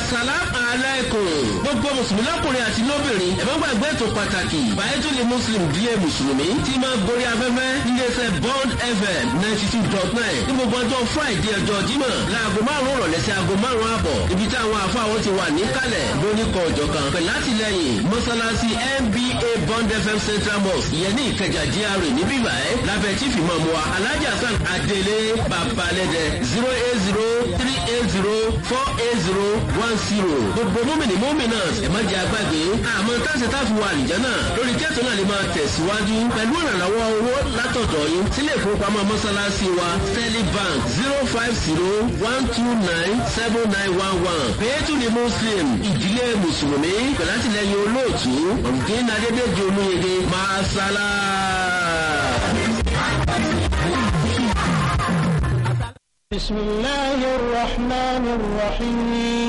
salam aleikum gbogbo mùsùlùmí lọ́kùnrin àti lóbìnrin ẹ má gbàgbé ètò pàtàkì bàyẹ́tòlè muslim díẹ̀ mùsùlùmí tí máa gorí afẹ́fẹ́ níléeṣẹ́ bond fm ninety two dot nine ní gbogbo ọjọ́ friday ọjọ́ jímọ̀ láago márùn-ún rọ̀lẹ́ sí aago márùn-ún àbọ̀ ibi tí àwọn afáwọn ti wà níkàlẹ̀ lóníkọ̀ ọ̀jọ̀ kan pẹ̀lú látìlẹyìn mọ́sálásí nba bond fm central mosque ìyẹn ní ìkẹjà gra níbí báyìí lábẹ́ chief imam wa alhaji hasan adele babalẹ́dẹ zero eight zero three eight zero four eight zero one zero gbogbo mọ́mìnì mọ́mìnà ẹ̀ má jẹ́ agbágbé àmọ́ táṣe táfi wà àlìjánà lórí kẹ́tọ̀ náà lè máa tẹ̀síwájú pẹ̀lú ìrànlọ́wọ́ owó látọ̀dọ̀ yín sílé ìfowópamọ́ mọ́sálásí wa stanley bank zero five zero one two nine seven nine one one pẹ̀lú ní muslim ìdílé mùsùlùmí pẹ̀lú àtìlẹyìn olóòtú ọ̀gbìn adédèjì olóyèdè máa sálá. بسم الله الرحمن الرحيم